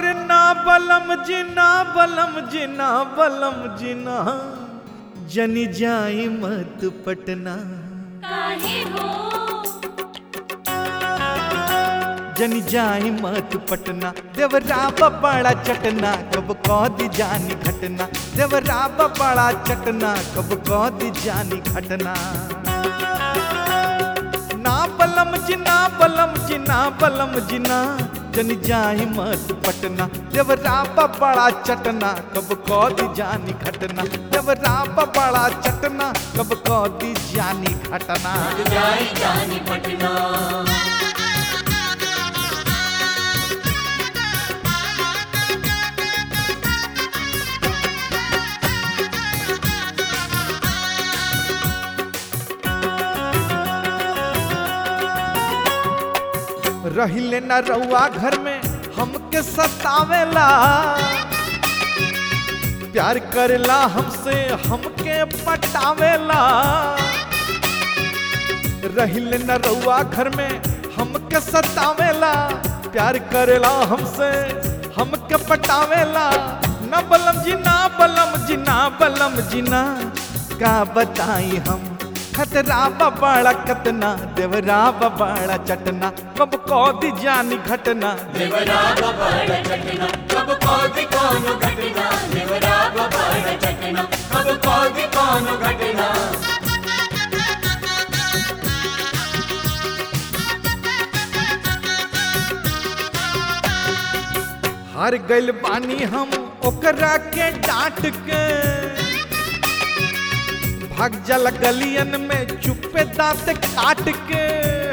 अरे ना बलम जिना बलम जिना बलम जिना जनी जाई मत पटना काहे हो जनी जाई मत पटना देवरा बड़ा चटना कब कौदी जानी घटना देवरा बड़ा चटना कब कौदी जानी घटना ना बलम जिना बलम जिना बलम जिना जनी जाई मत पटना देवरा बड़ा चटना कब कौदी जानी घटना देवरा बड़ा चटना कब कौदी जानी घटना जाई जानी पटना रहिले न रउआ घर में हमके सतावेला प्यार करेला हमसे हमके पटावेला रहिले न रउआ घर में हमके सतावेला प्यार करेला हमसे हमके पटावेला न बलम जी ना बलम जी ना बलम जी ना का बताई हम खतरा बबाड़ा कतना देवरा बबाड़ा चटना कब कौदी जानी घटना देवरा बबाड़ा चटना कब कौदी कौनो घटना देवरा बबाड़ा चटना कब कौदी कौनो घटना हार गइल बानी हम ओकरा के डांट के भाग जल गलियन में चुपे दांत काट के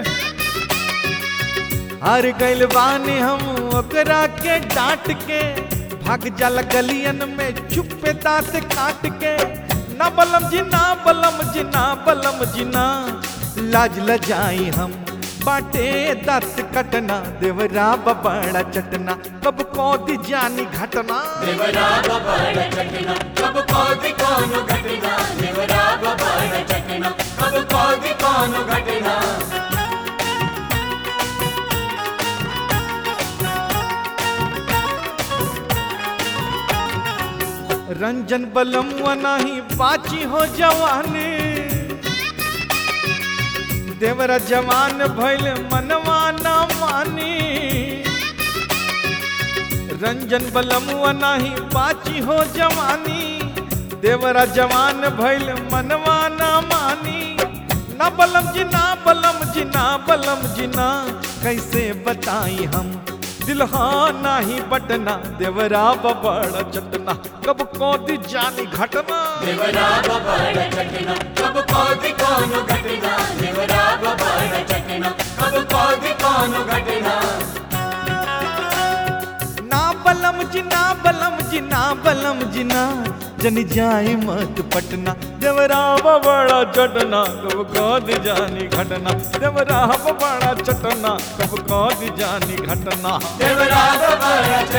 हार गइल बानी हम ओकरा के डांट के भाग जल गलियन में चुपे दांत काट के ना बलम जी ना बलम जी ना बलम जी ना लाज लजाई हम बाटे दत कटना देवरा बबाड़ा चटना कब कौदी जानी घटना देवरा बबाड़ा चटना कब कौदी कौनो घटना देवरा बबाड़ा चटना कब कौदी कौनो घटना रंजन बलम नाही बाची हो जवानी देवरा जवान भइल मनवा ना मानी रंजन बलम नाही बाची हो जवानी देवरा जवान भइल मनवा ना मानी ना बलम जी ना बलम जी ना बलम जी ना कैसे बताई हम दिलहा नाही बटना देवरा बबड़ा चटना कब कौदी जानी घटना देवरा बबाड़ा चटना कब कौदी कौनो घटना देवरा बबाड़ा चटना कब कौदी कौनो घटना ना बलम जी ना बलम जी ना बलम जी ना जन जाए मत पटना देवरा बबड़ा चटना कब कौदी जानी घटना देवरा बबड़ा चटना कब कौदी जानी घटना देवरा बबाड़ा